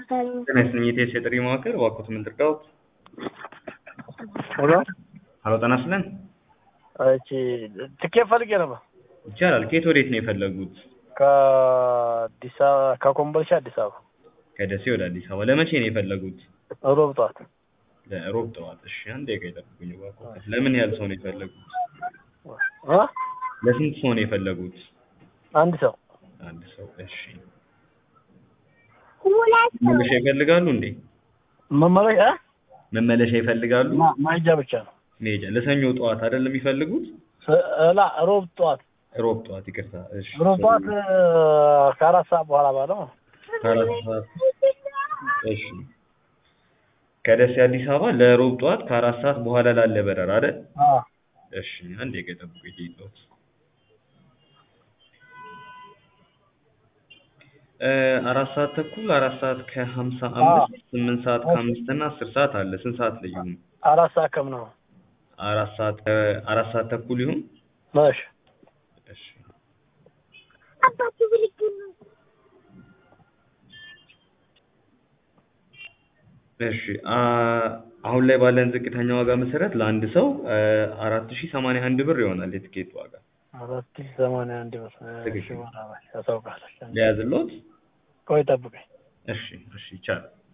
ጤና ይስጥልኝ የኢቲኤስ የጥሪ መዋቅር እባክዎት ምን ልርዳዎት? ሄሎ ሀሎ ጤና ይስጥልን እቺ ትኬት ፈልጌ ነበር ይቻላል ከየት ወዴት ነው የፈለጉት? ከአዲስ አበባ ከኮምቦልቻ አዲስ አበባ ከደሴ ወደ አዲስ አበባ ለመቼ ነው የፈለጉት? ሮብ ጠዋት ለሮብ ጠዋት እሺ አንድ ደቂቃ ይጠብቁኝ እባክዎት ለምን ያህል ሰው ነው የፈለጉት? እ ለስንት ሰው ነው የፈለጉት? አንድ ሰው አንድ ሰው እሺ መመለሻ ይፈልጋሉ እንዴ? መመለሻ መመለሻ ይፈልጋሉ? ማ- ማሄጃ ብቻ ነው መሄጃ ለሰኞ ጠዋት አይደለም የሚፈልጉት? ስ- እላ ሮብ ጠዋት ሮብ ጠዋት ይቅርታ እሺ ሮብ ጠዋት እ፣ ከአራት ሰዓት በኋላ ባለው ነው። ከአራት ሰዓት እሺ ከደሴ አዲስ አበባ ለሮብ ጠዋት ከአራት ሰዓት በኋላ ላለ በረራ አይደል? አዎ እሺ አንድ ደቂቃ ይጠብቁኝ ልሂድልዎት። እ አራት ሰዓት ተኩል አራት ሰዓት ከሀምሳ አምስት ስምንት ሰዓት ከአምስት እና አስር ሰዓት አለ ስንት ሰዓት ላይ ይሁን? አራት ሰዓት ከምናምን ነው። አራት ሰዓት ከ- አራት ሰዓት ተኩል ይሁን? እሺ እሺ እሺ አ አሁን ላይ ባለን ዝቅተኛ ዋጋ መሰረት ለአንድ ሰው አራት ሺህ ሰማንያ አንድ ብር ይሆናል የትኬት ዋጋ። አራት ሺህ ሰማንያ አንድ ብር እሺ ትክክል። በኋላ ያሳውቃለች። ሊያዝልዎት? ቆይ ጠብቀኝ። እሺ እሺ ይቻላል።